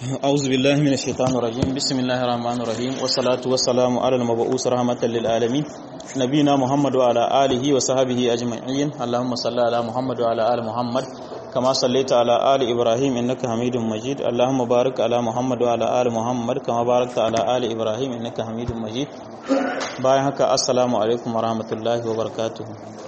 أعوذ بالله من الشيطان الرجيم بسم الله الرحمن الرحيم والصلاة والسلام على المبعوث رحمة للعالمين نبينا محمد وعلى آله وصحبه أجمعين اللهم صل على محمد وعلى آل محمد كما صليت على آل إبراهيم إنك حميد مجيد اللهم بارك على محمد وعلى آل محمد كما باركت على آل إبراهيم إنك حميد مجيد bayan haka assalamu alaikum warahmatullahi wabarakatuh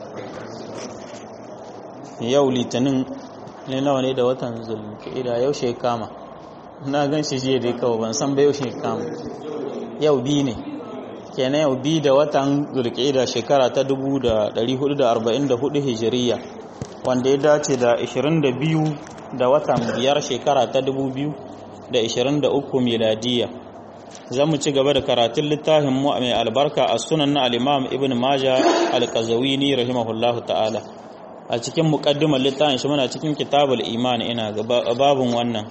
yau litinin ne nawa ne da watan zulkida yau kama na gan shi jiya dai kawai ban san ba yau kama yau bi ne kenan yau bi da watan zulkida shekara ta 1444 hijiriya wanda ya dace da 22 da watan biyar shekara ta 2023 miladiya za mu ci gaba da karatun littafin mu mai albarka a sunan na al'imam ibn maja al-qazawini rahimahullahu ta'ala a cikin muƙaddimar littafin shi muna cikin kitabul iman ina ga babun wannan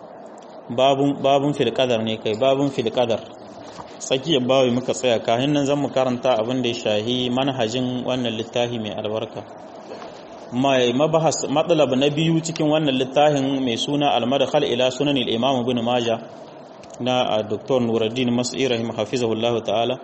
babun filƙadar ne kai babun filƙadar tsakiyar bawi muka tsaya kahin nan zan mu karanta abin da ya shahi manhajin wannan littafi mai albarka mai mabahas matsalab na biyu cikin wannan littafin mai suna al-madkhal ila sunan al-imam ibn maja na Dr. Nuruddin Mas'i rahim hafizahullahu ta'ala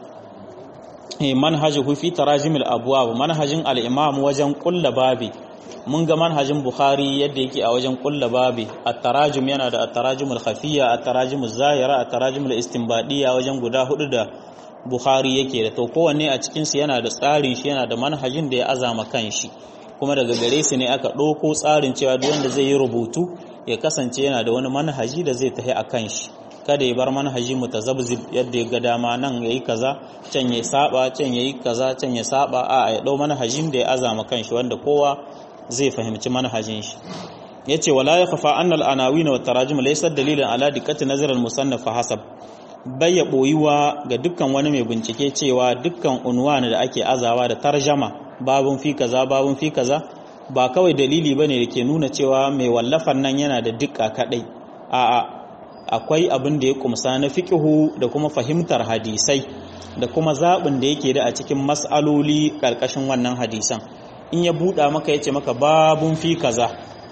manhajuhu fi tarajim al-abwab manhajin al-imam wajen kulla babi mun ga manhajin Bukhari yadda yake a wajen kulla babi at-tarajum yana da at-tarajum al-khafiyya at-tarajum az-zahira at-tarajum al-istinbadiyya wajen guda hudu da Bukhari yake da to kowanne a cikin su yana da tsarin shi yana da manhajin da ya azama kanshi kuma daga gare su ne aka ɗauko tsarin cewa duk wanda zai yi rubutu ya kasance yana da wani manhaji da zai tafi a kan shi kada ya bar manhaji mutazabzib yadda ya ga dama nan yayi kaza can ya saba can yayi kaza can ya saba a ya dau manhajin da ya azama kanshi wanda kowa zai fahimci manhajin shi yace wala yakhfa anna al-anawin wa tarajim laysa dalilan ala dikkati nazar al-musannaf hasab bayya boyuwa ga dukkan wani mai bincike cewa dukkan unwan da ake azawa da tarjama babun fi kaza babun fi kaza ba kawai dalili bane da ke nuna cewa mai wallafan nan yana da dukka kadai a'a akwai abin da ya kumsa na fiƙihu da kuma fahimtar hadisai da kuma zaɓin da yake da a cikin mas'aloli ƙarƙashin wannan hadisan in ya buɗa maka ya ce maka babun fi kaza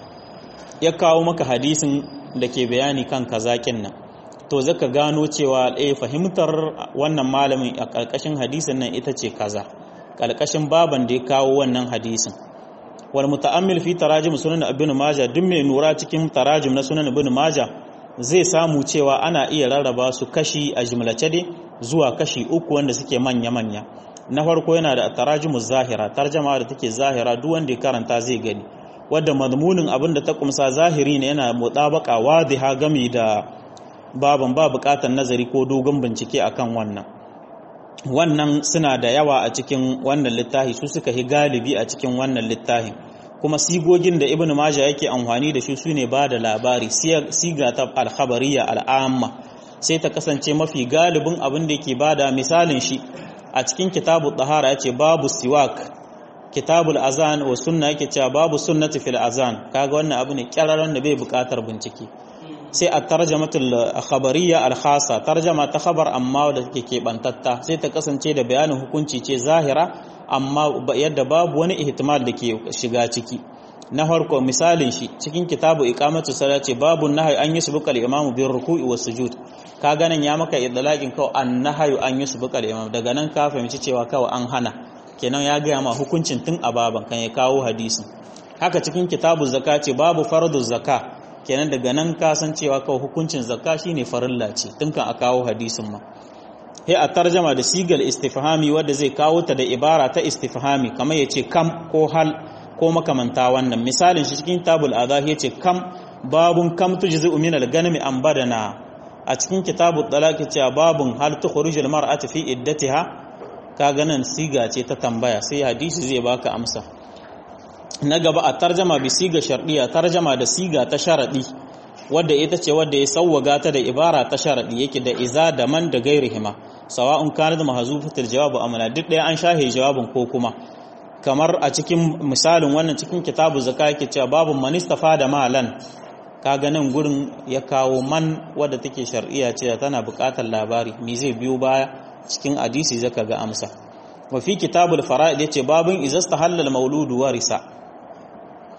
ya kawo maka hadisin da ke bayani kan kazaƙin nan to zaka gano cewa ɗaya fahimtar wannan malamin a ƙarƙashin hadisin nan ita ce kaza ƙarƙashin baban da ya kawo wannan hadisin wal muta'ammil fi tarajim sunan ibn majah duk mai nura cikin tarajim na sunan ibn majah zai samu cewa ana iya rarraba su kashi a jimlace dai zuwa kashi uku wanda suke manya-manya na farko yana da tarajimu zahira tarjama da take zahira duk wanda ya karanta zai gani wadda madmunin abin da ta kumsa zahiri ne yana mutabaka wadiha gami da baban ba bukatar nazari ko dogon bincike akan wannan wannan suna da yawa a cikin wannan littafi su suka yi galibi a cikin wannan littafin kuma sigogin da ibn majah yake amfani da shi sune ba da labari siga ta alkhabariya al'amma sai ta kasance mafi galibin abin da yake bada misalin shi a cikin kitabu tahara yace babu siwak kitabul azan wa sunna yake cewa babu sunnati fil azan kaga wannan abu ne kyararan da bai bukatar bincike sai a tarjamatul khabariya al khasa tarjama ta khabar amma da take kebantatta sai ta kasance da bayanin hukunci ce zahira amma yadda babu wani ihtimal da ke shiga ciki na farko misalin shi cikin kitabu iqamatu sala ce babu nahyi an yusbuqa al-imam bi ruku'i was sujud ka ganin ya maka idlaqin kawai an nahyu an yusbuqa al-imam daga nan ka fahimci cewa kawai an hana kenan ya ga ma hukuncin tun a baban kan ya kawo hadisin haka cikin kitabu zakati babu fardu zakka kenan daga nan ka san cewa kawai hukuncin zakka shine farilla ce tun kan a kawo hadisin ma sai a tarjama da sigal istifhami wadda zai kawo ta da ibara ta istifhami kamar ya ce kam ko hal ko makamanta wannan misalin shi cikin tabul adha ya ce kam babun kam tujzi min al-ganami an badana a cikin kitabul talaq ce babun hal tukhrijul mar'atu fi iddatiha ka ganin siga ce ta tambaya sai hadisi zai baka amsa na gaba a tarjama bi siga shardiya tarjama da siga ta sharadi wadda ita ce wadda ya sauwaga ta da ibara ta sharadi yake da iza da man da gairihima sawa'un kana da mahzufatul jawabu amana duk ɗaya an shahe jawabin ko kuma kamar a cikin misalin wannan cikin kitabu zaka yake cewa babu man istafa da malan kaga nan gurin ya kawo man wadda take shar'iyya ce tana buƙatar labari me zai biyo baya cikin hadisi zaka ga amsa wa fi kitabul fara'id yace babun izastahalla al-mauludu warisa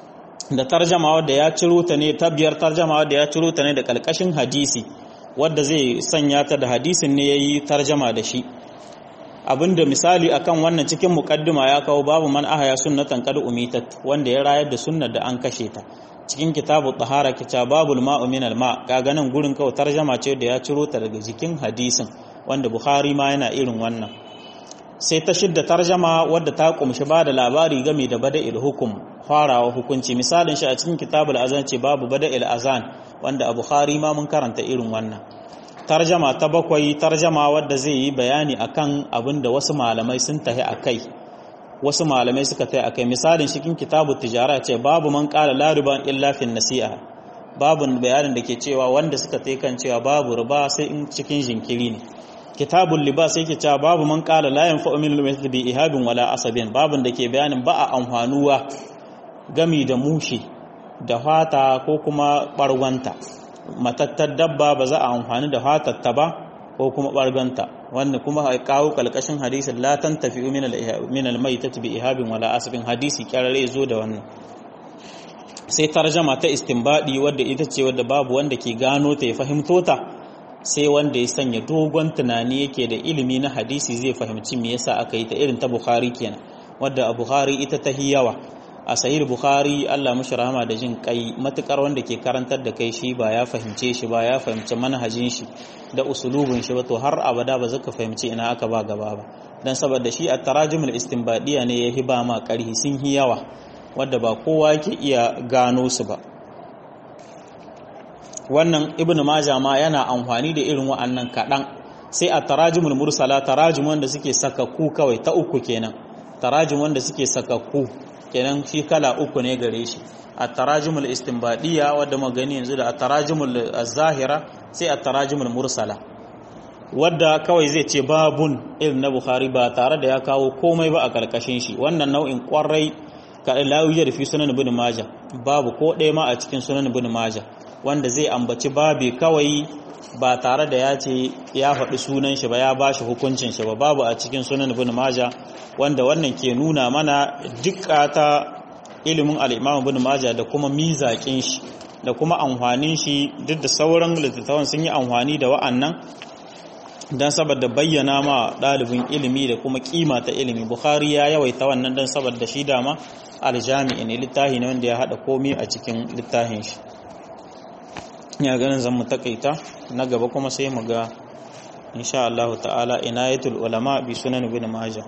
da tarjama wadda ya ciro ta ne ta biyar tarjama wadda ya ciro ta ne da kalkashin hadisi wadda zai sanya ta da hadisin ne yayi tarjama da shi abinda misali akan wannan cikin mukaddima ya kawo babu man ahaya sunnatan qad umitat wanda ya rayar da sunnar da an kashe ta cikin kitabu tahara kitabul ma'u min al-ma kaga nan gurin kawai tarjama ce da ya ciro ta daga jikin hadisin wanda bukhari ma yana irin wannan sai ta shidda tarjama wadda ta kumshi ba da labari game da bada'il hukum farawa hukunci misalin shi a cikin kitabul azan ce babu bada'il azan wanda a bukhari ma mun karanta irin wannan tarjama ta bakwai tarjama wadda zai yi bayani akan abin da wasu malamai sun tahi akai wasu malamai suka tahi akai misalin cikin kitabut tijara ce babu man qala la riban illa fi nasi'a babu bayanin da ke cewa wanda suka tahi kan cewa babu riba sai in cikin jinkiri ne kitabul libas yake cewa babu man qala la yanfa'u min al bi ihabin wala asabin babun da ke bayanin ba a amfanuwa gami da mushi da fata ko kuma barwanta matattar dabba ba za a amfani da fatatta ba ko kuma barganta wanda kuma kawo kalkashin hadisin la tantafi min al min al maitati bi ihabin wala asabin hadisi kyarare zo da wannan sai tarjama ta istinbadi wadda ita ce wadda babu wanda ke gano ta ya fahimto ta sai wanda ya sanya dogon tunani yake da ilimi na hadisi zai fahimci me yasa aka yi ta irin ta Bukhari kenan wadda a Bukhari ita ta yawa a sahih Bukhari Allah mushi rahama da jin kai matukar wanda ke karantar da kai shi ba ya fahimce shi ba ya fahimci manhajin shi da usulubin shi ba to har abada ba zaka fahimci ina aka ba gaba ba dan saboda shi a tarajumul istinbadiya ne ya hiba ma karhi sun hi yawa wadda ba kowa yake iya gano su ba wannan ibn majah ma yana amfani da irin wa'annan kaɗan sai a tarajumul mursala tarajum wanda suke sakakku kawai ta uku kenan tarajum wanda suke sakakku kenan shi kala uku ne gare shi a tarajumul istinbadiyya wadda magani yanzu da a tarajumul zahira sai a tarajumul mursala wadda kawai zai ce babun irin na bukhari ba tare da ya kawo komai ba a karkashin shi wannan nau'in kwarai kaɗai la'uyar fi sunan ibn majah babu ko ɗaya ma a cikin sunan ibn majah wanda zai ambaci babi kawai ba tare da ya ce ya faɗi sunan shi ba ya ba shi hukuncin shi ba babu a cikin sunan ibn maja wanda wannan ke nuna mana dukka ta ilimin al-imam ibn maja da kuma mizakin shi da kuma amfanin shi duk da sauran littattafan sun yi amfani da wa'annan dan saboda bayyana ma ɗalibin ilimi da kuma kima ta ilimi bukhari ya yawaita wannan dan saboda shi dama aljami'i ne littafi ne wanda ya haɗa komai a cikin littafin shi ya ganin zan mu takaita na gaba kuma sai mu ga insha Allah ta'ala inayatul ulama bi sunan ibn majah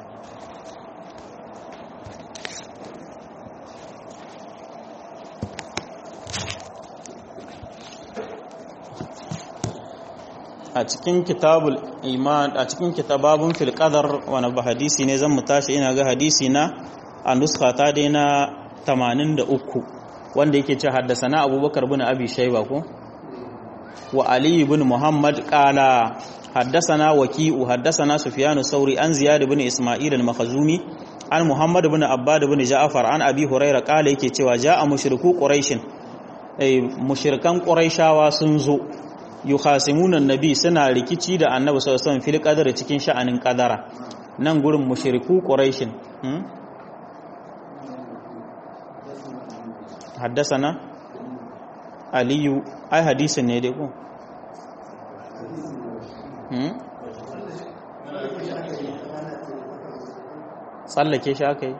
a cikin kitabul iman a cikin kitababun fil qadar wani ba hadisi ne zan mu tashi ina ga hadisi na a nuska ta dai na 83 wanda yake ce haddasa na abubakar bin abi shaiba ko وعلي بن محمد قال حدثنا وكيء حدثنا سفيان الثوري عن زياد بن اسماعيل المخزومي عن محمد بن عباد بن جعفر عن ابي هريره قال yake cewa jaa mushriku quraish eh mushrikan quraishawa sun zo yukhasimuna annabi suna rikici da annabi sallallahu alaihi wasallam fil qadar cikin sha'anin qadara nan gurin mushriku quraish hmm? حدثنا aliyu ai hadisin ne dai ko tsallake shi aka yi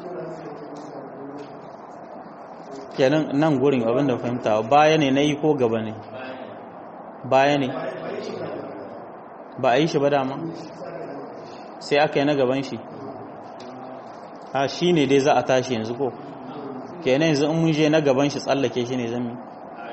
kenan nan gurin abinda fahimta baya ne na yi ko gaba ne baya ne ba a yi shi ba dama sai aka yi na gaban shi ha shi ne dai za a tashi yanzu ko kenan yanzu in mun je na gaban shi tsallake shi ne zan yi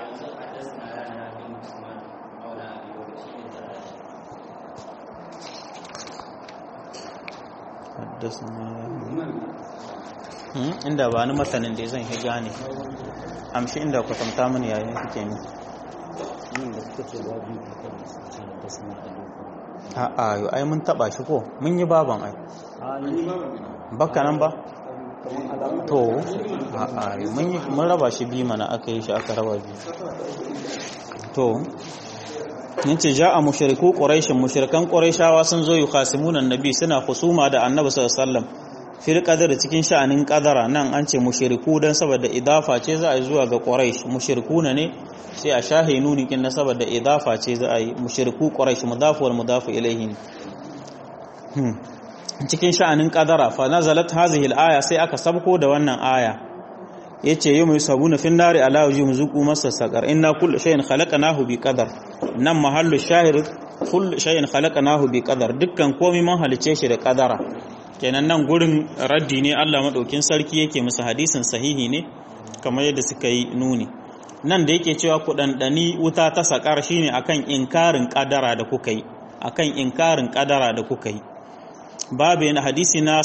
inda ba ni matanin da zan higa ne amshi inda kwatanta mini yayin suke ne a ayo ai mun taba shi ko mun yi baban ai baka nan ba to a ayo mun raba shi bi mana aka yi shi aka raba bi to yace ja'a mushriku quraish mushrikan quraishawa sun zo yukhasimuna annabi suna husuma da annabi sallallahu alaihi wasallam fil qadar cikin sha'anin qadara nan an ce mushriku dan saboda idafa ce za a yi zuwa ga quraish mushrikuna ne sai a shahe nuni kin na saboda idafa ce za a yi mushriku quraish mudafu wal mudafu ilayhi cikin sha'anin qadara fa nazalat hadhihi al aya sai aka sabko da wannan aya yace yi mai sabuna fin nari ala wajhum zuqu masa saqar inna kullu shay'in khalaqnahu bi qadar nan mahallu shahir kullu shay'in khalaqnahu bi qadar dukkan komai mun halice shi da qadara kenan nan gurin raddi ne Allah madaukin sarki yake musu hadisin sahihi ne kamar yadda suka yi nuni nan da yake cewa ku dandani wuta ta sakar shine akan inkarin qadara da kuka yi akan inkarin qadara da kuka yi babu yana hadisi na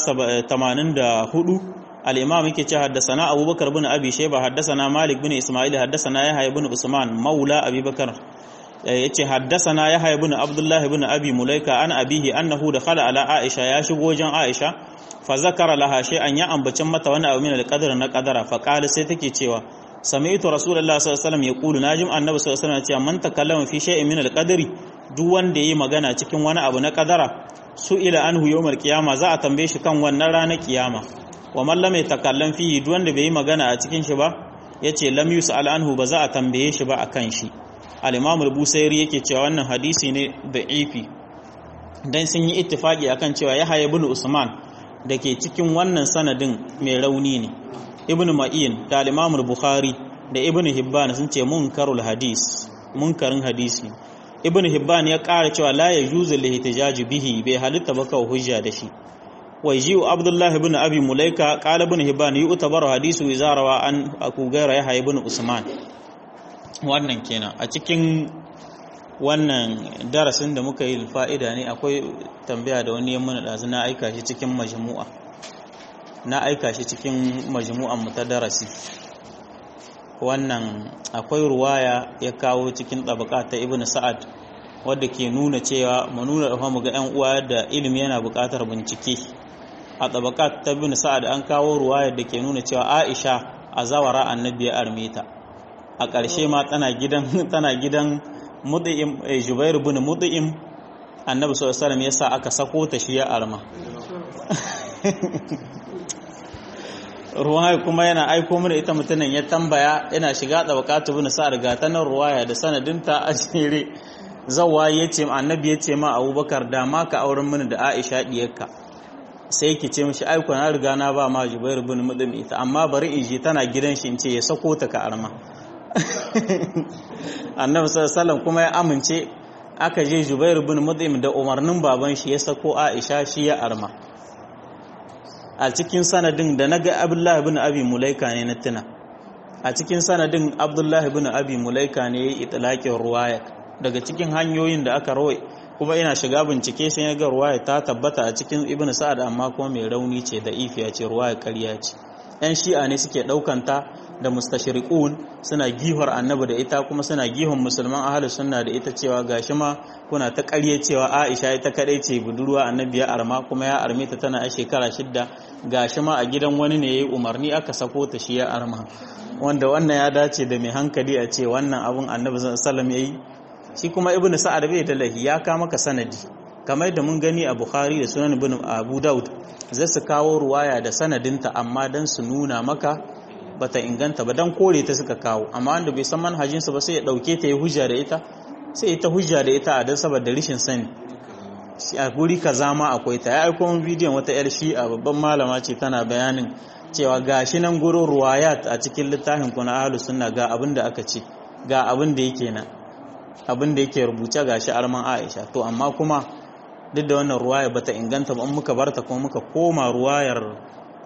84 al-imam yake ce haddasana abubakar bin abi shayba haddasana malik bin isma'il haddasana yahya bin usman maula abubakar yace haddasana yahya bin abdullah bin abi mulaika an abihi annahu dakhala ala aisha ya shigo wajen aisha fa zakara laha shay'an ya ambacin mata wani abu min al-qadar na qadara fa qala sai take cewa sami'tu rasulullahi sallallahu alaihi wasallam yaqulu najim annabi sallallahu alaihi wasallam cewa man takallama fi shay'in min al-qadari duk wanda yayi magana cikin wani abu na qadara su ila anhu yawmal qiyama za a tambaye shi kan wannan ranar kiyama wa man lam yatakallam fihi duk wanda bai yi magana a cikin shi ba yace lam yus'al anhu ba za a tambaye shi ba akan shi al-imam al-busairi yake cewa wannan hadisi ne da'ifi dan sun yi ittifaki akan cewa yahya ibn usman dake cikin wannan sanadin mai rauni ne ibn ma'in da al-imam al-bukhari da ibn hibban sun ce munkarul hadis munkarin hadisi ibn hibban ya ƙara cewa la yajuzu lihtijaj bihi bai halitta ba kawai hujja da shi wai ji'u abdullahi ibn abi mulaika qala ibn hibban yu'tabaru hadisu izarawa an aku gaira yahya ibn usman wannan kenan a cikin wannan darasin da muka yi fa'ida ne akwai tambaya da wani yamma da na aika shi cikin majmu'a na aika shi cikin majmu'an mu ta darasi wannan akwai ruwaya ya kawo cikin tabaka ta ibn sa'ad wadda ke nuna cewa mu nuna da mu ga yan uwa da ilimi yana buƙatar bincike a tabaka ta ibn sa'ad an kawo ruwaya da ke nuna cewa Aisha a zawara annabi ya armeta a ƙarshe ma tana gidan tana gidan Mud'im Jubair ibn Mud'im annabi sallallahu alaihi wasallam yasa aka sako ta shi ya arma ruwaya kuma yana aiko mana ita mutumin ya tambaya yana shiga da wakatu bin sa'ar ga ta nan ruwaya da sanadinta a jere zawa ya ce annabi ya ce ma abubakar da ma ka auren mini da aisha diyarka sai ki ce mishi aiko na riga na ba ma jubair bin mudim ita amma bari in ji tana gidan shi in ce ya sako ta ka arma annabi sallallahu kuma ya amince aka je jubair bin mudim da umarnin baban shi ya sako aisha shi ya arma a cikin sanadin da na ga abdullahi bin abi mulaika ne na tuna a cikin sanadin abdullahi bin abi mulaika ne ya yi itilakin ruwaya daga cikin hanyoyin da aka rawai kuma ina shiga bincike sai ya ga ruwaya ta tabbata a cikin ibn sa'ad amma kuma mai rauni ce da ifiya ce ruwaya ƙarya ce yan shi'a ne suke ɗaukanta da mustashriqun suna gihar annabi da ita kuma suna gihon musulman ahlus sunna da ita cewa gashi ma kuna ta ƙarye cewa Aisha ita kadai ce budurwa annabi ya arma kuma ya arme ta tana a shekara shidda gashi ma a gidan wani ne yayi umarni aka sako ta shi ya arma wanda wannan ya dace da mai hankali a ce wannan abun annabi sallallahu alaihi wasallam yayi shi kuma ibnu sa'ad bai da lahi ya ka maka sanadi kamar da mun gani a bukhari da sunan ibn abu daud zai su kawo ruwaya da sanadinta amma dan su nuna maka bata inganta ba dan kore ta suka kawo amma wanda bai san manhajinsa ba sai ya dauke ta ya hujja da ita sai ita hujja da ita a dan saboda rishin sani a guri kaza ma akwai ta ya aiko min bidiyon wata yar shi a babban malama ce tana bayanin cewa gashi nan gurin ruwayat a cikin littafin ku na ahlus sunna ga abin da aka ce ga abin da yake nan abin da yake rubuce gashi arman Aisha to amma kuma duk da wannan ruwaya bata inganta ba in muka barta kuma muka koma ruwayar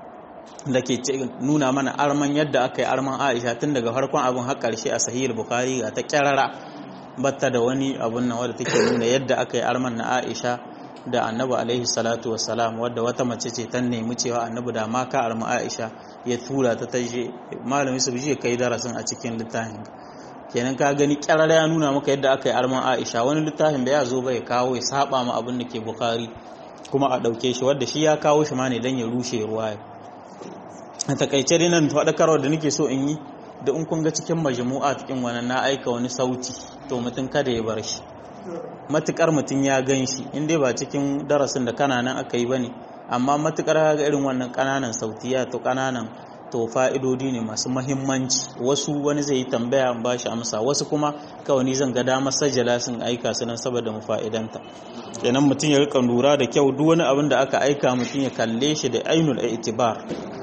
da ke nuna mana arman yadda aka yi arman Aisha tun daga farkon abin har karshe a sahih bukhari ga ta kyarara batta da wani abun nan wadda take nuna yadda aka yi arman na Aisha da annabi alaihi salatu wassalam wadda wata mace ce ta nemi cewa annabi da ma ka arma Aisha ya tura ta taje malami su je kai darasin a cikin littafin kenan ka gani kyarar ya nuna maka yadda aka yi arman Aisha wani littafin da ya zo bai kawo ya saba ma abin da ke Bukhari kuma a dauke shi wadda shi ya kawo shi ma ne dan ya rushe ruwaya a takaice dai nan faɗakarwar da nake so in yi da in kun ga cikin majmu'a cikin wannan na aika wani sauti to mutum kada ya bar shi matukar mutum ya gan shi in dai ba cikin darasin da kana nan aka yi ba ne amma matukar ga irin wannan kananan sautiya to kananan to fa'idodi ne masu mahimmanci wasu wani zai yi tambaya ba shi amsa wasu kuma kawai ni zan ga damar sajala sun aika su nan saboda mu fa'idanta kenan mutum ya rika lura da kyau duk wani abin da aka aika mutum ya kalle shi da ainul itibar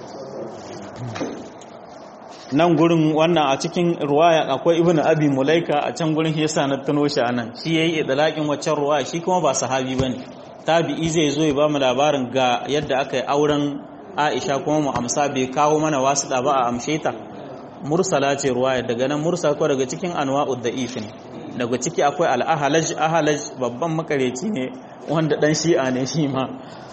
nan gurin wannan a cikin ruwaya akwai ibnu abi mulaika a can gurin yasa na tuno shi anan shi yayi idlaqin waccan ruwaya shi kuma ba sahabi bane tabi'i zai zo ya ba mu labarin ga yadda aka yi auren Aisha kuma mu amsa bai kawo mana wasu ba a amshe ta mursala ce ruwaya daga nan mursal ko daga cikin anwa'ud da'if ne daga ciki akwai al-ahalaj ahalaj babban makareci ne wanda dan shi'a ne shi ma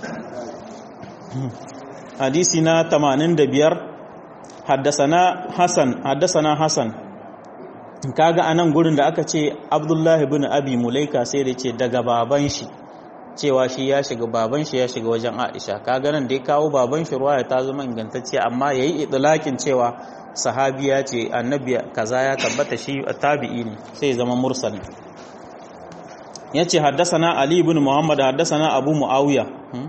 hadisi na 85 haddasana Hassan haddasana Hassan kaga anan gurin da aka ce Abdullahi ibn Abi Mulaika sai da ce daga baban shi cewa shi ya shiga baban shi ya shiga wajen Aisha kaga nan da ya kawo baban shi ruwaya ta zama ingantacce amma yayi idlakin cewa sahabiya ce annabi kaza ya tabbata shi tabi'i ne sai zama mursal yace haddasana Ali ibn Muhammad haddasana Abu Muawiya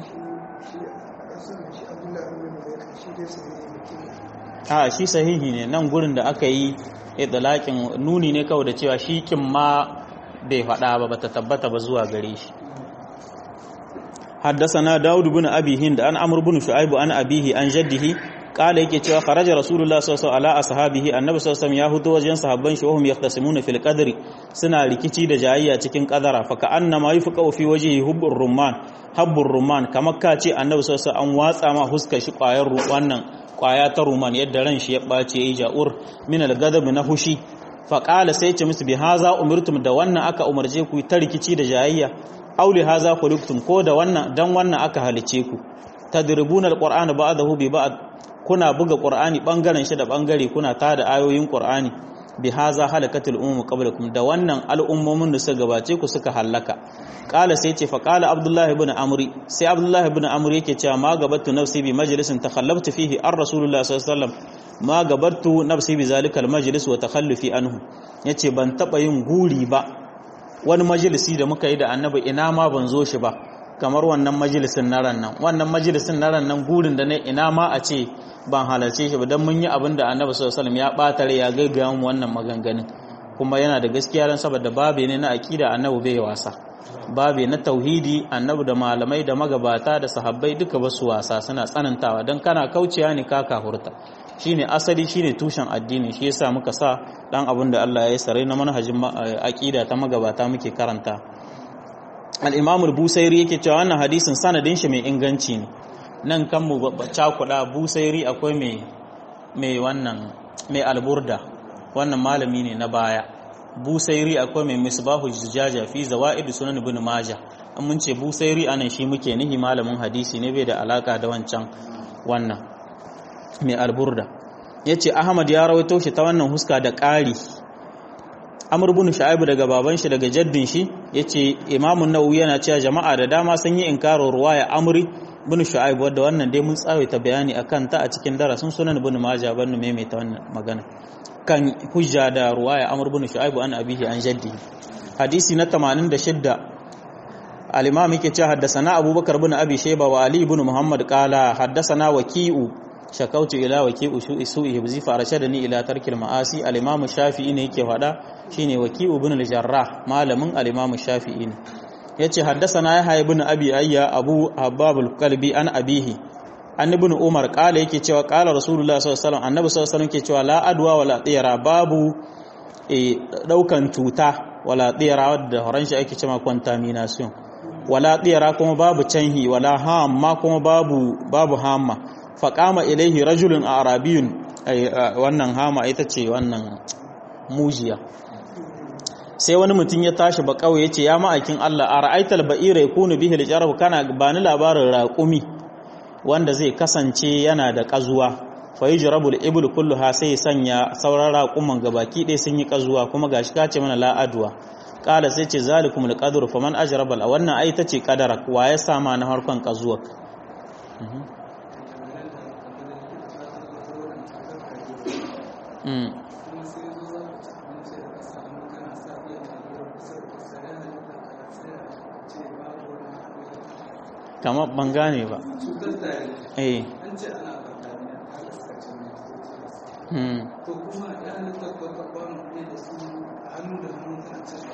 a shi sahihi ne nan gurin da aka yi idlakin nuni ne kawai da cewa shi kin ma bai faɗa ba bata tabbata ba zuwa gare shi حدثنا داود بن أبي هند أن أمر بن شعيب أن أبيه أن جده قال yake cewa kharaja rasulullah sallallahu alaihi ala ashabihi annabi sallallahu alaihi ya hudo wajen sahabban shi wahum yaqtasimuna fil qadri suna rikici da jayayya cikin qadara fa ka annama yufqa fi wajhi hubbur rumman habbur rumman kamar ka ce annabi sallallahu alaihi an watsa ma huskar shi kwayar wannan kwaya ta rumman yadda ran shi ya bace yayi ja'ur min al-ghadab na hushi fa qala sai ce musu bi haza umirtum da wannan aka umarje ku ta rikici da jayayya auli haza khuliqtum ko da wannan dan wannan aka halice ku tadribuna alqur'ana ba'dahu bi ba'd kuna buga qur'ani bangaren shi da bangare kuna tada ayoyin qur'ani bi haza halakatul ummu qablakum da wannan al'ummomin da suka gabace ku suka halaka qala sai ce fa qala abdullah ibn amri sai abdullah ibn amri yake cewa ma gabattu nafsi bi majlisin takhallabtu fihi ar rasulullah sallallahu alaihi wasallam ma gabattu nafsi bi zalikal majlis wa takhallufi anhu yace ban taba yin guri ba wani majalisi da muka yi da annabi ina ma ban zo shi ba kamar wannan majalisin na ran nan wannan majalisin na ran nan gurin da ne ina ma a ce ban halarce shi ba don mun yi abin da annabi sallallahu alaihi wasallam ya batare ya gaggaya mu wannan maganganun kuma yana da gaskiya dan saboda babe ne na aqida annabi bai wasa babe na tauhidi annabi da malamai da magabata da sahabbai duka ba su wasa suna tsanantawa dan kana kaucewa ne ka kahurta shine asali shine tushen addini shi yasa muka sa dan abin da Allah ya sare na manhajin aqida ta magabata muke karanta al-Imam al-Busairi yake cewa wannan hadisin sanadin shi mai inganci ne nan kan mu cakuda Busairi akwai mai mai wannan mai alburda wannan malami ne na baya Busairi akwai mai misbahu zujaja fi zawaid sunan ibn majah an mun ce Busairi anan shi muke nihi malamin hadisi ne bai da alaka da wancan wannan mai alburda ya ce ahmad ya rawaito shi ta wannan huska da ƙari amur bin sha'ibu daga baban shi daga jaddin shi ya ce imamun nawawi yana cewa jama'a da dama sun yi inkarin ruwaya amri bin sha'ibu wadda wannan dai mun tsawaita bayani a kanta a cikin darasin sunan bin maja ban maimaita wannan magana kan hujja da ruwaya amur bin sha'ibu an abihi an jaddi hadisi na 86 al-imam yake cewa haddasana abubakar bin abi shayba wa ali ibn muhammad qala haddasana waki'u shakautu ila waki'u su'i hibzi fa arshadani ila tarkil ma'asi al-imam shafi'i ne yake fada shine waki'u ibn al-jarrah malamin al-imam shafi'i ne yace haddasana yahya ibn abi ayya abu hababul qalbi an abihi an ibn umar qala yake cewa qala rasulullah sallallahu alaihi wasallam annabi sallallahu alaihi wasallam yake cewa la adwa wala tiyara babu e daukan cuta wala tiyara wadda horon shi ake cewa contamination wala tiyara kuma babu canhi wala hamma kuma babu babu hamma faƙama ilaihi rajulun a arabiyun wannan hama ita ce wannan mujiya sai wani mutum ya tashi ba kawai ya ce ya ma'aikin Allah a ra'aitar ba'ira ya kunu bihi lijarab kana ba ni labarin raƙumi wanda zai kasance yana da ƙazuwa fa yi jirabul ibul kullu ha sai sanya sauran raƙuman gabaki ɗaya sun yi ƙazuwa kuma gashi ka ce mana la'aduwa ƙala sai ce zalikum alqadru faman ajrabal a wannan ai ta ce kadara wa ya sama na harkon ƙazuwa kamar ban gane ba eh Hmm. to kuma ya halitta ko ka ba mu da su hannu da hannu kan cin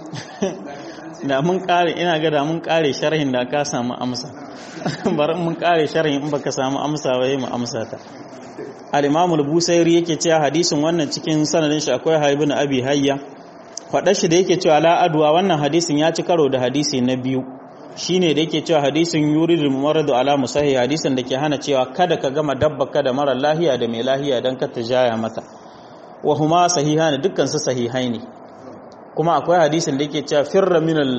abinci da mun kare ina ga da mun kare sharhin da ka samu amsa bari mun kare sharhin in baka samu amsa ba mu amsa ta al-Imam al-Busairi yake cewa hadisin wannan cikin sanadin shi akwai Haibun Abi Hayya faɗa shi da yake cewa la adwa wannan hadisin ya ci karo da hadisi na biyu shine da yake cewa hadisin yuridul maradu ala musahi hadisin da ke hana cewa kada ka gama dabba kada mara lahiya da mai lahiya dan ka jaya mata wa huma sahihani dukkan su sahihai ne kuma akwai hadisin da yake cewa firra min al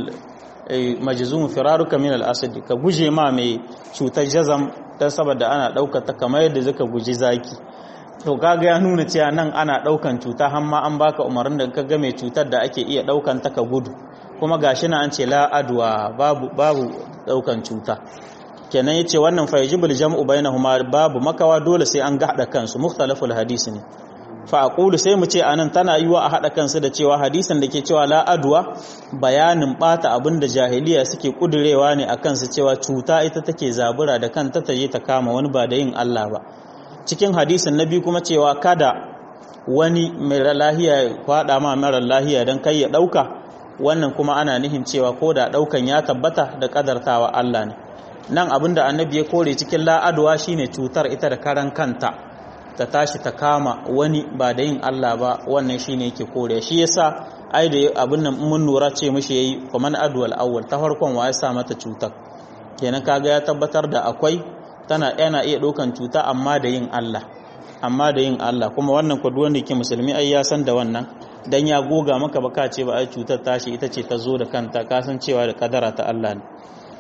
majzum firaruka min al asad ka guje ma mai cutar jazam dan saboda ana daukar ta kamar yadda zaka guji zaki to kaga ya nuna cewa nan ana daukan cuta har ma an baka umarnin da kaga mai cutar da ake iya daukan ta ka gudu kuma gashi na an ce la adwa babu babu daukan cuta kenan yace wannan fa yajibul jam'u bainahuma babu makawa dole sai an ga hada kansu mukhtalaful hadisi ne fa aqulu sai mu ce anan tana yiwa a hada kansu da cewa hadisin da ke cewa la adwa bayanin bata abinda jahiliya suke kudurewa ne akan su cewa cuta ita take zabura da kanta ta je ta kama wani ba da yin Allah ba cikin hadisin nabi kuma cewa kada wani mai lahiya ya kwada ma mara lahiya dan kai ya dauka wannan kuma ana nihin cewa ko da daukan ya tabbata da kadartawa Allah ne nan abinda annabi ya kore cikin la'adwa shine cutar ita da karan kanta ta tashi ta kama wani ba da yin Allah ba wannan shine yake kore shi yasa ai da abin nan mun nura ce mishi yayi faman adwal awwal ta farkon wa ya sa mata cutar kenan kaga ya tabbatar da akwai tana yana iya ɗaukan cuta amma da yin Allah amma da yin Allah kuma wannan ku wanda yake musulmi ai ya san da wannan dan ya goga maka baka ce ba ai cutar tashi ita ce ta zo da kanta ka san cewa da kadara ta Allah ne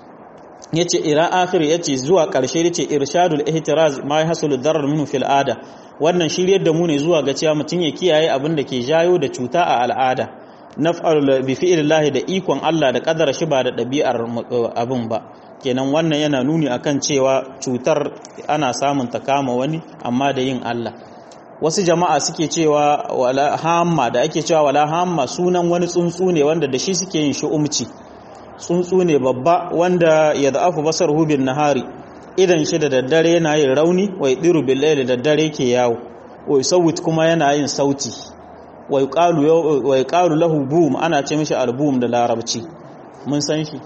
yace ira akhir yace zuwa karshe yace irshadul ihtiraz ma yahsulu darar minhu fil ada wannan shiryar da mu ne zuwa ga cewa mutun ya kiyaye abin da ke jayo da cuta a al'ada naf'al bi fi'lillahi da ikon Allah da kadara shi ba da dabi'ar abin ba kenan wannan yana nuni akan cewa cutar ana samun ta kama wani amma da yin Allah wasu jama'a suke cewa wala hamma da ake cewa wala hamma sunan wani tsuntsu ne wanda da shi suke yin shi'umci tsuntsu ne babba wanda ya da'afu basar hubin nahari idan shi da daddare yana yin rauni wai diru billahi da daddare ke yawo wai sawit kuma yana yin sauti wai qalu wai qalu lahu bum ana ce mishi album da larabci mun san shi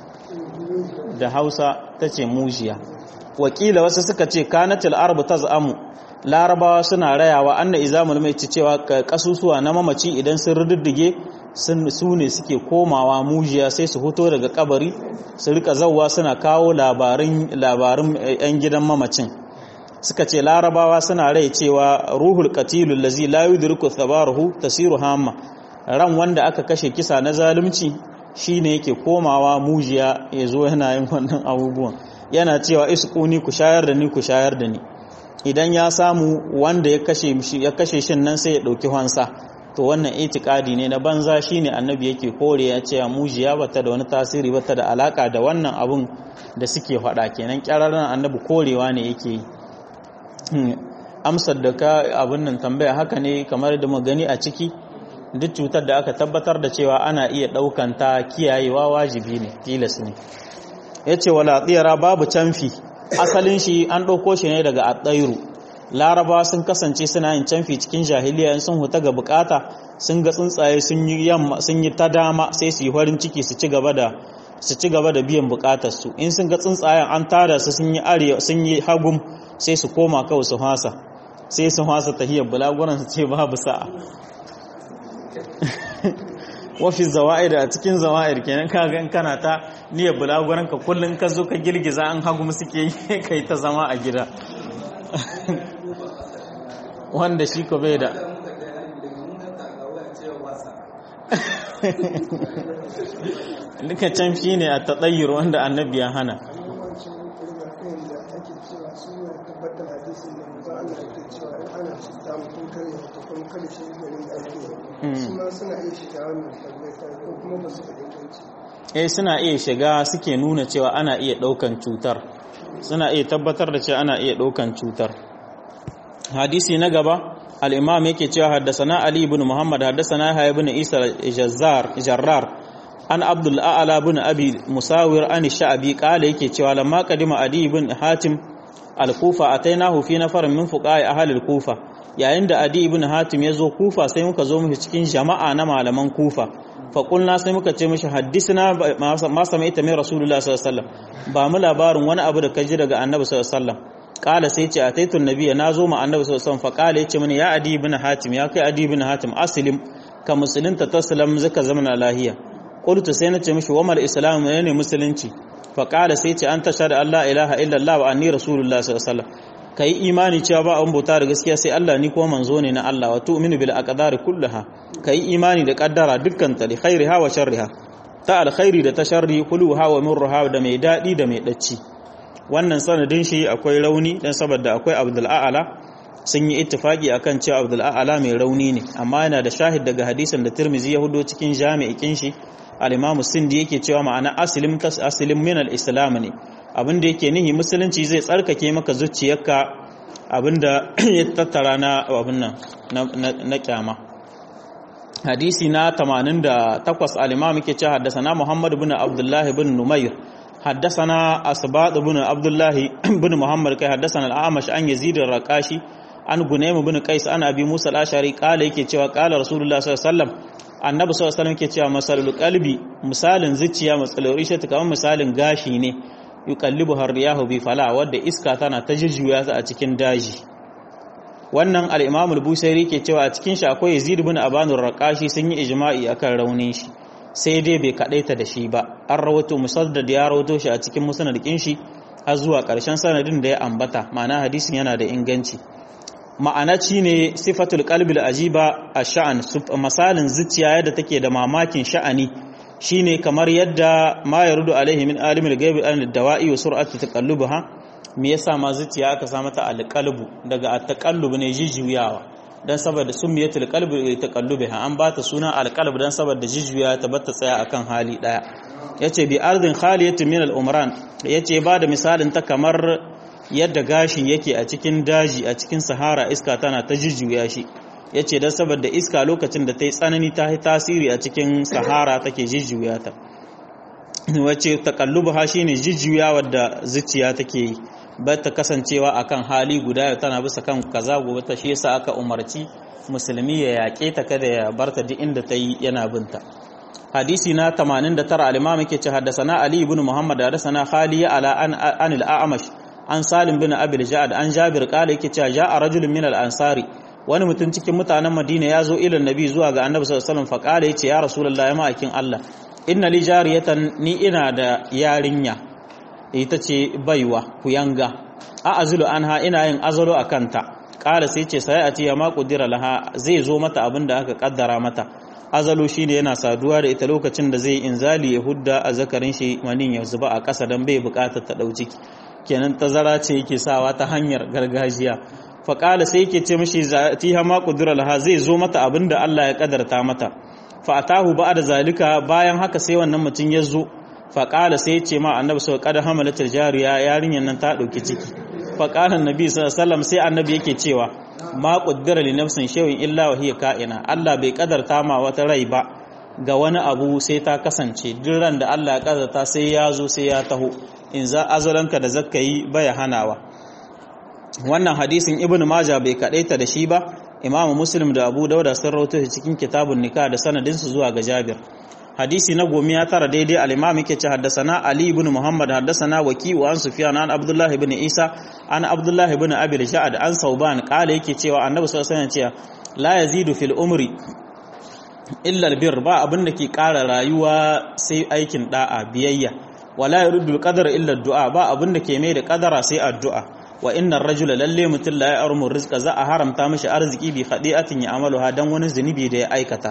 da Hausa tace mujiya wakila wasu suka ce kanatil arbu taz'amu larabawa suna rayawa anna izamul mai cewa kasusuwa na mamaci idan sun rududdige su ne suke komawa mujiya sai su fito daga kabari su rika zauwa suna kawo labarin labarin yan gidan mamacin suka ce larabawa suna rai cewa ruhul qatilul lazi la yudriku thabaruhu tasiru hamma ran wanda aka kashe kisa na zalunci shine yake komawa mujiya yazo yana yin wannan abubuwan yana cewa isquni ku shayar da ni ku shayar da ni idan ya samu wanda ya kashe shi ya kashe shin nan sai ya dauki hansa to wannan itikadi ne na banza shine annabi yake kore ya ce mujiya bata da wani tasiri bata da alaka da wannan abun da suke faɗa kenan kyararren annabi korewa ne yake yi amsar da ka abin nan tambaya haka ne kamar da mu gani a ciki duk cutar da aka tabbatar da cewa ana iya ɗaukan ta kiyayewa wajibi ne tilas ne yace wala tsira babu canfi asalin shi an ɗauko shi ne daga aɗairu laraba sun kasance suna yin canfi cikin jahiliya in sun huta ga bukata sun ga tsuntsaye sun yi yamma sun yi ta dama sai su yi farin ciki su ci gaba da su ci gaba da biyan bukatar su in sun ga tsuntsayen an tada su sun yi arewa sun yi hagum sai su koma kawai su hasa sai su hasa tahiyar bulaguran su ce babu sa'a wafi zawa'ir a cikin zawa'ir kenan ka ga kana ta niyyar bulaguran ka kullun ka zo ka girgiza an hagum suke yi kai ta zama a gida wanda shi ko bai da duka canfi ne a taɗayyar wanda annabi ya hana eh suna iya shiga suke nuna cewa ana iya ɗaukan cutar suna iya tabbatar da cewa ana iya ɗaukan cutar hadisi na gaba al-imam yake cewa haddasana ali ibn muhammad haddasana yahya ibn isa jazzar jarrar an abdul a'la bin abi musawir an sha'abi qala yake cewa lamma qadima adi ibn hatim al-kufa atainahu fi nafarin min fuqa'i ahli al-kufa yayin da adi ibn hatim ya zo kufa sai muka zo mishi cikin jama'a na malaman kufa fa qulna sai muka ce mishi haddisna ma samaita min rasulullah sallallahu alaihi wasallam ba mu labarin wani abu da kaji daga annabi sallallahu alaihi wasallam kala sai ce ataitu nabiyya nazo ma annabi sallallahu alaihi wasallam fa kala yace mini ya adi ibn hatim ya kai adi ibn hatim aslim ka musulunta taslam zaka zama lahiya qultu sai nace mishi wa mal islam ne musulunci fa kala sai ce an tashhadu an la ilaha illallah wa anni rasulullah sallallahu alaihi wasallam kai imani cewa ba an bauta da gaskiya sai Allah ni kuma manzo ne na Allah wa tu'minu bil aqdari kullaha kai imani da kaddara dukkan ta li khairiha wa sharriha ta alkhairi da ta sharri kuluha wa murruha da mai dadi da mai dacci wannan sanadin shi akwai rauni dan saboda akwai Abdul A'la sun yi ittifaki akan cewa Abdul A'la mai rauni ne amma yana da shahid daga hadisin da Tirmizi ya hudo cikin jami'ikin shi al-Imam Sindi yake cewa ma'ana aslim tas aslim min al-islam ne abinda yake nihi musulunci zai tsarkake maka zuciyarka abinda ya tattara na abin nan na kyama hadisi na 88 al-Imam yake cewa haddathana Muhammad ibn Abdullah ibn Numayr حدثنا أسباط بن عبد الله بن محمد كي حدثنا الأعمش عن يزيد الرقاشي عن غنيم بن قيس عن أبي موسى الأشعري قال يكي cewa قال رسول الله صلى الله عليه وسلم annabi sallallahu alaihi wasallam yake cewa masalul qalbi misalin zuciya matsalori shi ta kamar misalin gashi ne yuqallibu har riyahu bi fala wadda iska tana ta jujjuya ta a cikin daji wannan al-imam al-busairi ke cewa a cikin shi akwai yazid ibn abanur raqashi sun yi ijma'i akan raunin shi sai dai bai kadaita da shi ba an rawato musaddad ya rawato shi a cikin musnadin shi har zuwa karshen sanadin da ya ambata ma'ana hadisin yana da inganci ma'ana ci ne sifatul qalbil ajiba ash-sha'an misalin zuciya yadda take da mamakin sha'ani shine kamar yadda ma yarudu alaihi min alimul ghaibi an dawa'i wa sur'atu taqallubaha me yasa ma zuciya aka sa mata alqalbu daga at-taqallub ne jijiyawa dan saboda summiyatul qalbi taqallubaha an bata suna alqalb dan saboda jijiya ta bata tsaya akan hali daya yace bi ardin khaliyatin min al-umran yace ba da misalin ta kamar yadda gashin yake a cikin daji a cikin sahara iska tana ta jujjuya shi ya ce don saboda iska lokacin da ta yi tsanani ta yi tasiri a cikin sahara take jujjuya ta wacce takallubu ha shi ne jujjuya wadda zuciya take yi ba ta kasancewa akan hali guda tana bisa kan kaza gobe ta shi yasa aka umarci musulmi ya yaƙe ta kada ya barta duk inda ta yi yana binta hadisi na 89 al-imam yake ce haddasana ali ibn muhammad haddasana khaliya ala an anil a'mash an salim bin abil ja'ad an jabir kala yake cewa ja'a rajulun min al-ansari wani mutum cikin mutanen madina ya zo ilan nabi zuwa ga annabi sallallahu alaihi wasallam fa kala yace ya rasulullahi ma'akin Allah inna li jariyatan ni ina da yarinya ita ce baiwa kuyanga a azulu anha ina yin azalo akanta kala sai ce sai a ce ya ma kudira laha zai zo mata abin da aka kaddara mata azalo shine yana saduwa da ita lokacin da zai inzali ya hudda a zakarin shi manin ya zuba a ƙasa don bai buƙatar ta ɗau ciki kenan tazara ce yake sawa ta hanyar gargajiya faƙala sai yake ce mashi tiha ma ƙudura laha zai zo mata abin da Allah ya ƙadarta mata fa'atahu ba da zalika bayan haka sai wannan mutum ya zo faƙala sai ya ce ma annabi sau ƙada hamalatar jariya yarinyar nan ta ɗauki ciki faƙalan nabi sallam sai annabi yake cewa ma ƙudura li nafsin shewin illa wa hiya ka'ina Allah bai ƙadarta ma wata rai ba ga wani abu sai ta kasance duk ran da Allah ya ƙadarta sai ya zo sai ya taho in za azalanka da zakka yi baya hanawa wannan hadisin ibn maja bai kadaita da shi ba imamu muslim da abu dauda sun rawaito shi cikin kitabun nika da sanadinsu zuwa ga jabir hadisi na gomi ya tara daidai al-imam yake ce haddasana ali ibn muhammad haddasana waki wa an sufyan an abdullah ibn isa an abdullah ibn abi ja'ad an sauban kala yake cewa annabi sallallahu alaihi wasallam la yazidu fil umri illa albir ba abin da ke ƙara rayuwa sai aikin da'a biyayya wala yurdu alqadara illa addu'a ba abin da ke mai da kadara sai addu'a wa innar rajula lalle mutum la ya'rumu rizqa za a haramta mishi arziki bi khadi'atin ya amaluha dan wani zunubi da ya aikata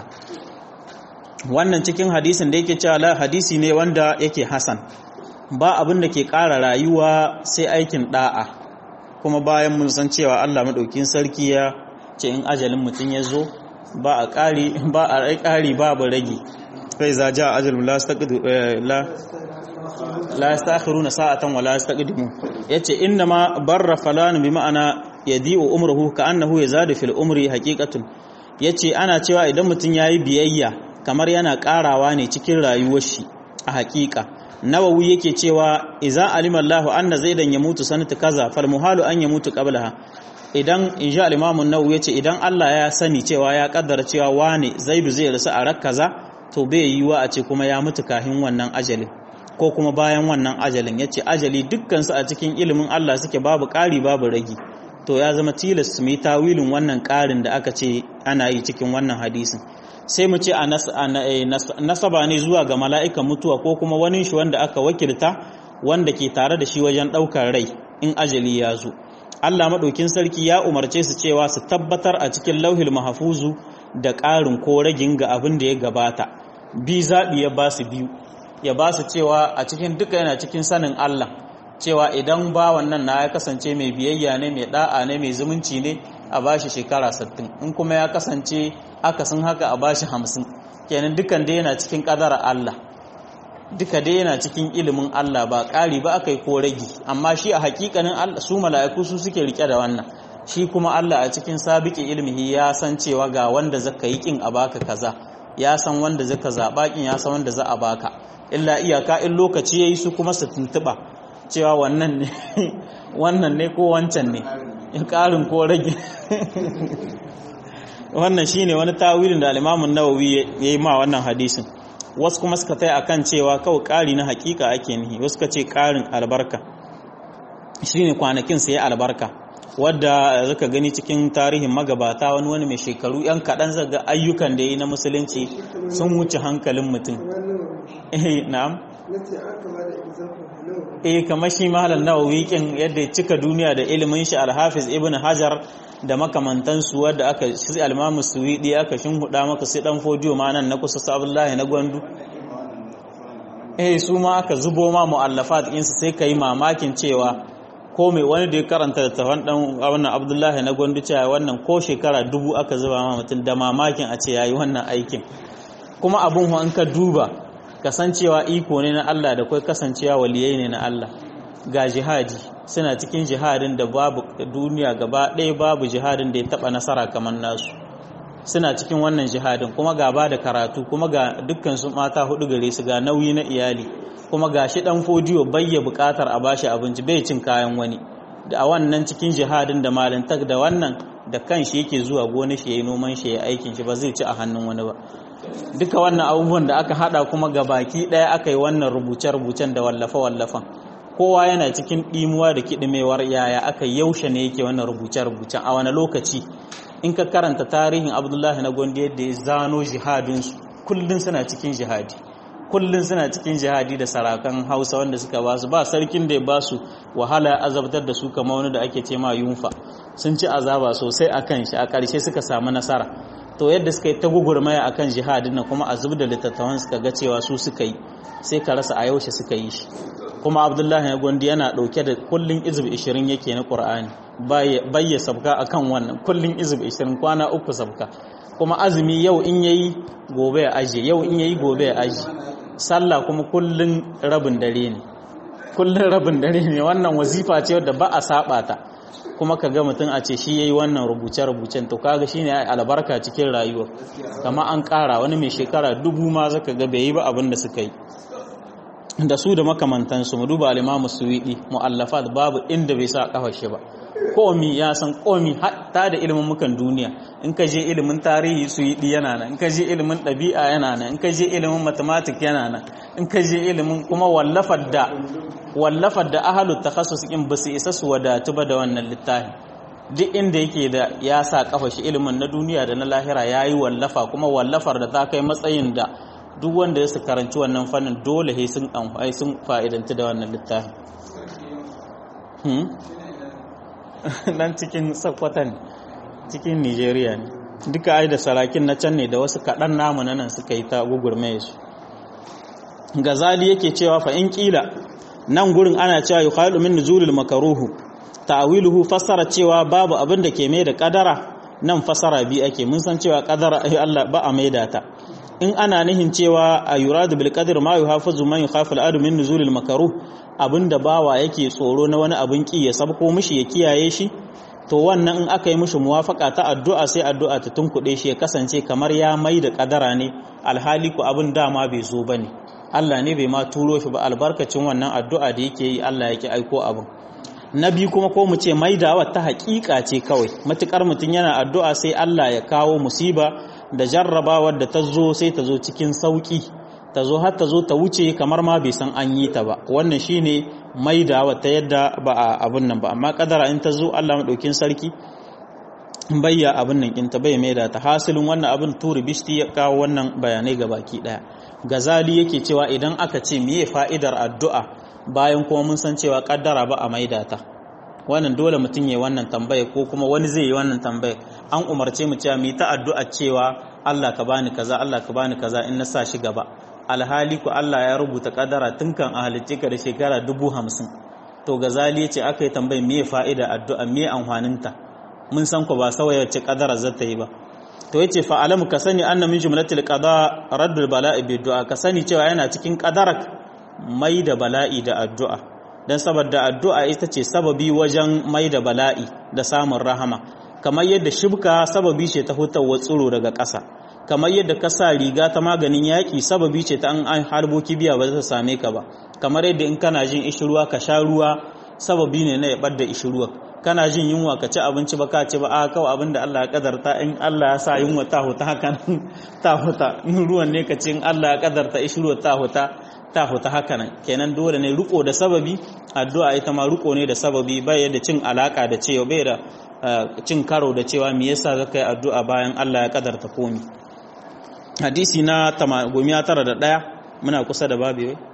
wannan cikin hadisin da yake cewa la hadisi ne wanda yake hasan ba abin da ke ƙara rayuwa sai aikin da'a kuma bayan mun san cewa Allah madaukin sarki ya ce in ajalin mutum ya zo ba a ƙari ba a rai ƙari babu rage kai za ja ajalun la yastaqdimu la la yastakhiruna sa'atan wa la yastaqdimu yace inna ma barra falan bi ma'ana yadi'u umruhu ka annahu yazadu fil umri haqiqatun yace ana cewa idan mutum yayi biyayya kamar yana karawa ne cikin rayuwar shi a hakika nawawi yake cewa idza alima Allahu anna zaidan yamutu sanata kaza fal muhalu an yamutu qablaha idan insha al-imam an-nawawi yace idan Allah ya sani cewa ya kaddara cewa wane zaidu zai rasu a rakkaza to bai yiwa a ce kuma ya mutu kahin wannan ajalin ko kuma bayan wannan ajalin yace ajali dukkan su a cikin ilimin Allah suke babu ƙari babu ragi to ya zama tilas mu yi tawilin wannan ƙarin da aka ce ana yi cikin wannan hadisin sai mu ce a nasaba ne zuwa ga mala'ikan mutuwa ko kuma wani shi wanda aka wakilta wanda ke tare da shi wajen ɗaukar rai in ajali ya zo Allah maɗaukin sarki ya umarce su cewa su tabbatar a cikin lauhil mahafuzu da ƙarin ko ragin ga abin da ya gabata bi zaɓi ya ba su biyu ya ba su cewa a cikin duka yana cikin sanin Allah cewa idan bawan nan na ya kasance mai biyayya ne mai da'a ne mai zumunci ne a bashi shekara 60 in kuma ya kasance akasin haka a bashi 50 kenan dukan dai yana cikin kadara Allah duka dai yana cikin ilimin Allah ba ƙari ba aka yi ko ragi amma shi a hakikanin Allah su mala'iku su suke rike da wannan shi kuma Allah a cikin sabiki ilmihi ya san cewa ga wanda zaka yi kin a baka kaza ya san wanda zaka zaba kin ya san wanda za a baka illa iyaka in lokaci yayi su kuma su tuntuba cewa wannan ne wannan ne ko wancan ne in karin ko rage wannan shine wani tawilin da al-Imam an-Nawawi yayi ma wannan hadisin wasu kuma suka tai akan cewa kawai ƙari na hakika ake nihi wasu suka ce ƙarin albarka shine kwanakin sai albarka wadda zaka gani cikin tarihin magabata wani wani mai shekaru yan kaɗan zaga ayyukan da yi na musulunci sun wuce hankalin mutum eh na'am eh kamar shi mahalar nawawi kin yadda ya cika duniya da ilimin shi alhafiz ibn hajar da makamantansu wadda aka shi almamu suwidi aka shinhuda maka sai dan fodiyo ma nan na kusa sabullahi na gwandu eh su ma aka zubo ma mu'allafat ɗinsu sai ka yi mamakin cewa ko mai wani da ya karanta da tafan dan wannan abdullahi na gwandu cewa wannan ko shekara dubu aka zuba ma mutum da mamakin a ce yayi wannan aikin kuma abun an ka duba kasancewa iko ne na Allah da kai kasancewa waliyai ne na Allah ga jihadi suna cikin jihadin da babu duniya gaba ɗaya babu jihadin da ya taɓa nasara kamar nasu suna cikin wannan jihadin kuma ga ba da karatu kuma ga dukkan su mata hudu gare su ga nauyi na iyali kuma ga shi ɗan fodiyo bayya buƙatar a bashi abinci bai cin kayan wani da a wannan cikin jihadin da malintak da wannan da kan shi yake zuwa gona shi ya yi noman shi ya aikin shi ba zai ci a hannun wani ba duka wannan abubuwan da aka hada kuma ga baki ɗaya aka yi wannan rubuce-rubucen da wallafe-wallafen kowa yana cikin ɗimuwa da kiɗimewar yaya aka yaushe ne yake wannan rubuce-rubucen a wani lokaci in ka karanta tarihin abdullahi na gondi yadda ya zano jihadinsu kullum suna cikin jihadi kullum suna cikin jihadi da sarakan hausa wanda suka ba su ba sarkin da ya ba su wahala ya azabtar da su kama wani da ake ce ma yunfa sun ci azaba sosai a kan shi a ƙarshe suka samu nasara to yadda suka yi ta gugurmaya a kan jihadin na kuma a zub da littattafan suka ga cewa su suka yi sai ka rasa a yaushe suka yi shi kuma abdullahi na gondi yana ɗauke da kullum izib 20 yake na ƙur'ani bayya sabka akan wannan kullum izib 20 kwana uku sabka kuma azumi yau in yayi gobe ya aje yau in yayi gobe ya aje sallah kuma kullun rabin dare ne kullun rabin dare ne wannan wazifa ce wadda ba a saba ta kuma ka ga mutum a ce shi yayi wannan rubuce-rubucen to kaga shine ai albarka cikin rayuwa kama an ƙara wani mai shekara dubu ma zaka ga bai yi ba abin da suka yi da su da makamantansu mu duba al-Imam Suwidi mu'allafat babu inda bai sa kafar shi ba komi ya san komi hatta da ilimin mukan duniya in ka je ilimin tarihi su yi yana nan in ka je ilimin ɗabi'a yana nan in ka je ilimin mathematics yana nan in ka je ilimin kuma wallafar da wallafar da ahalut takhassus in ba su isa su wadatu ba da wannan littafi duk inda yake da ya sa kafa shi ilimin na duniya da na lahira ya yi wallafa kuma wallafar da ta kai matsayin da duk wanda ya su karanci wannan fannin dole sai sun sun fa'idanta da wannan littafi nan cikin sakwatan cikin nigeria ne duka ai da sarakin na can ne da wasu kaɗan namu na nan suka yi ta gugurmaye su gazali yake cewa fa in kila nan gurin ana cewa yukhalu min nuzulil makaruhu ta'wiluhu fassara cewa babu abin da ke mai da kadara nan fassara bi ake mun san cewa kadara ai Allah ba a maida ta in ana nihin cewa a yuradu bil qadr ma yuhafazu man yukhafu al adu min nuzulil makaruh abinda bawa yake tsoro na wani abin ki ya sabko mishi ya kiyaye shi to wannan in aka yi mishi muwafaka ta addu'a sai addu'a ta tunkuɗe shi ya kasance kamar ya mai da kadara ne alhali ku abin dama bai zo bane Allah ne bai ma turo shi ba albarkacin wannan addu'a da yake yi Allah yake aiko abin na biyu kuma ko mu ce maidawa ta haƙiƙa ce kawai matukar mutum yana addu'a sai Allah ya kawo musiba da jarrabawar da ta zo sai ta zo cikin sauƙi ta zo har ta zo ta wuce kamar ma bai san an yi ta ba wannan shine maidawa ta yadda ba a abin nan ba amma kadara in ta zo Allah madaukin sarki bayya abin nan in ta bai maida ta hasilin wannan abin turi bishti ya kawo wannan bayanai ga baki daya gazali yake cewa idan aka ce meye fa'idar addu'a bayan kuma mun san cewa kaddara ba a maida ta wannan dole mutum ya wannan tambaya ko kuma wani zai yi wannan tambaya an umarce mu cewa mu ta addu'a cewa Allah ka bani kaza Allah ka bani kaza in na sa shi gaba alhali ku Allah ya rubuta kaddara tun kan a halicce ka da shekara dubu hamsin to gazali ya ce aka yi tambaya me fa'ida addu'a me amfaninta mun san ku ba sauya ce kaddara za ta yi ba to yace fa alamu ka sani anna min jumlatil qada raddul bala'i bi du'a ka sani cewa yana cikin qadarak mai da bala'i da addu'a dan saboda addu'a ita ce sababi wajen mai da bala'i da samun rahama kamar yadda shibka sababi ce ta hutawa tsiro daga ƙasa kamar yadda ka sa riga ta maganin yaƙi sababi ce ta an harbo kibiya ba za ta same ka ba kamar yadda in kana jin ishirwa ka sha ruwa sababi ne na ya bar da ishirwa kana jin yunwa ka ci abinci ba ka ci ba a kawai abin da Allah ya kadarta in Allah ya sa yunwa ta huta haka ta huta in ruwan ne ka ci in Allah ya kadarta ishirwa ta huta ta huta haka nan kenan dole ne riko da sababi addu'a ita ma riko ne da sababi bai da cin alaka da cewa bai da cin karo da cewa me yasa zaka yi addu'a bayan Allah ya kadarta komi hadisi na 901 muna kusa da babu wai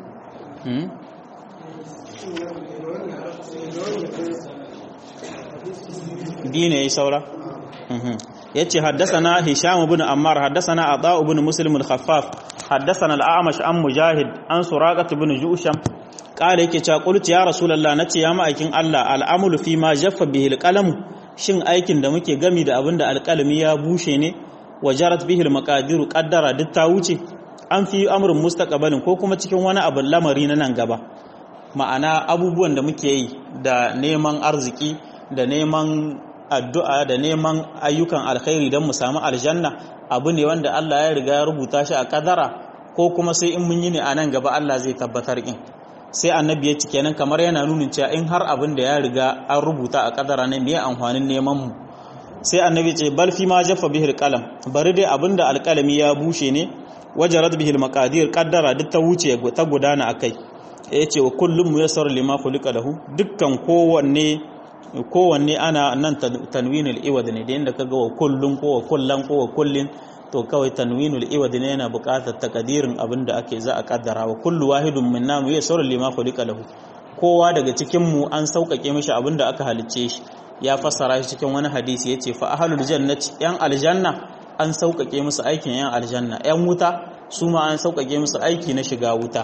dine yayi saura yace haddathana hisham ibn ammar haddathana ata ibn muslim al-khaffaf haddathana al-a'mash an mujahid an suraqat ibn jusham kala yake cewa qultu ya rasulullah nace ya ma'aikin Allah al'amulu fi ma jaffa bihi al shin aikin da muke gami da abinda alƙalami ya bushe ne wajarat bihi al-maqadiru qaddara duk ta wuce an fi amrun mustaqbalin ko kuma cikin wani abu lamari na nan gaba ma'ana abubuwan da muke yi da neman arziki da neman addu'a da neman ayyukan alkhairi don mu samu aljanna abu ne wanda Allah ya riga ya rubuta shi a kadara ko kuma sai in mun yi ne a nan gaba Allah zai tabbatar in sai annabi ya ci kenan kamar yana nunin cewa in har abin da ya riga an rubuta a kadara ne me amfanin neman mu sai annabi ce bal fi ma jaffa bihil qalam bari dai abin da alkalami ya bushe ne wajarat bihil maqadir qaddara duk ta wuce ta gudana akai yace wa kullum muyassar lima khuliqa lahu dukkan kowanne kowanne ana nan tanwinul iwad ne da inda kaga wa kullun ko wa kullan ko wa kullin to kawai tanwinul iwad ne yana buƙatar takadirin abinda ake za a kaddara wa kullu wahidun minna muyassar lima khuliqa lahu kowa daga cikin mu an sauƙaƙe mishi abinda aka halicce shi ya fassara shi cikin wani hadisi yace fa ahlul jannati yan aljanna an sauƙaƙe musu aikin yan aljanna yan wuta su ma an sauƙaƙe musu aiki na shiga wuta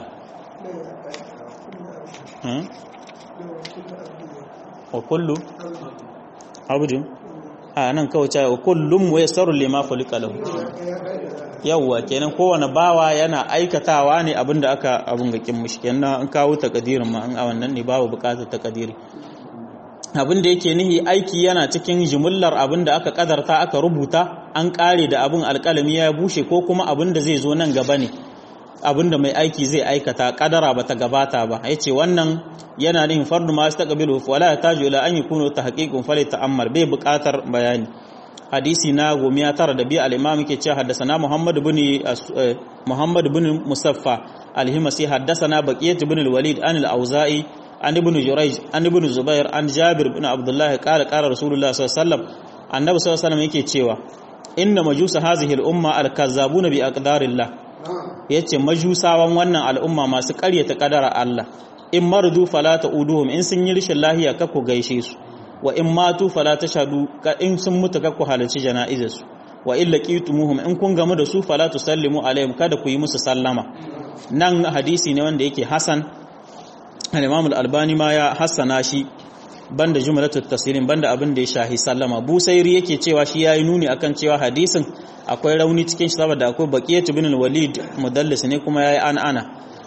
wa kullu abudin a nan kawai cewa wa kullum wa yasarru lima khuliqa lahu yawwa kenan kowane bawa yana aikatawa ne abinda aka abun ga kin mushi kenan an kawo takadirin ma an a wannan ne babu bukatar takadiri abin da yake nihi aiki yana cikin jimillar abin da aka kadarta aka rubuta an kare da abin alkalami ya bushe ko kuma abin da zai zo nan gaba ne abin da mai aiki zai aikata kadara ba ta gabata ba ya ce wannan yana nihin fardu ma ta kabilu wala ya tajo ila an yi kuno ta haƙiƙun fale ta'ammar bai buƙatar bayani hadisi na gomiya tara da biya al'imam ke ce haddasana muhammad bin muhammad bin musaffa alhimasi haddasana baqiyat bin walid an al-auza'i an ibn jurayj an ibn zubair an jabir bin abdullah qala qala rasulullah sallallahu alaihi wasallam annabi sallallahu alaihi wasallam yake cewa inna majusa hazihi al-umma al-kazzabuna bi aqdarillah yace majusawan wannan al'umma masu ƙaryata kadara Allah in mardu fala ta'uduhum in sun yi rishin lahiya ka ku gaishe su wa in matu fala tashhadu ka in sun mutu ka ku halarci jana'izar su wa illa qitumuhum in kun gamu da su fala tusallimu alaihim kada ku yi musu sallama nan hadisi ne wanda yake hasan al-imam al-albani ma ya hassana shi banda jumlatul tasirin banda abin da ya shahi sallama busairi yake cewa shi yayi nuni akan cewa hadisin akwai rauni cikin shi saboda akwai baqiyat ibn al-walid mudallis ne kuma yayi an ana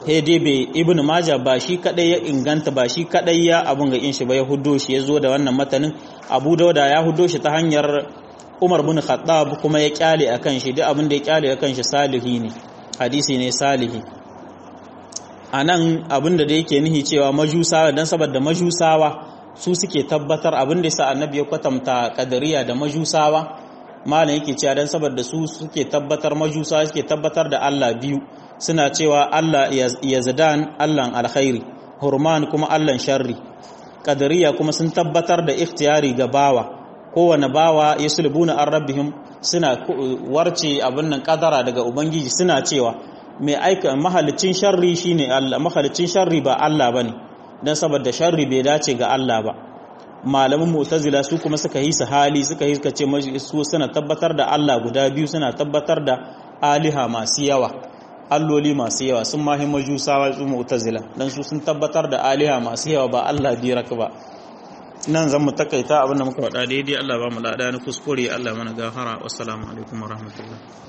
dai bai ibnu maja ba shi kadai ya inganta ba shi kadai ya abun ga shi ba ya huddo shi ya zo da wannan matanin abu dauda ya huddo shi ta hanyar umar bin khattab kuma ya kyale akan shi duk abin da ya kyale akan shi salihi ne hadisi ne salihi anan abin da da yake nihi cewa majusawa dan saboda majusawa su suke tabbatar abin da yasa annabi ya kwatanta kadariya da majusawa malam yake cewa dan saboda su suke tabbatar majusawa suke tabbatar da Allah biyu suna cewa Allah yazdan Allahn alkhairi hurman kuma Allahn sharri kadariya kuma sun tabbatar da ikhtiyari ga bawa kowane bawa ya sulbuna an rabbihim suna warce abin nan kadara daga ubangiji suna cewa mai aika mahalicin sharri shine Allah mahalicin sharri ba Allah bane dan saboda sharri bai dace ga Allah ba malaman mu'tazila su kuma suka yi su hali suka yi suka ce su suna tabbatar da Allah guda biyu suna tabbatar da aliha masu yawa alloli masu yawa sun mahi majusawa su mu'tazila dan su sun tabbatar da aliha masu yawa ba Allah birak ba nan zan mu takaita abinda muka faɗa daidai Allah ba mu lada ni kuskure Allah mana gafara wassalamu alaikum warahmatullahi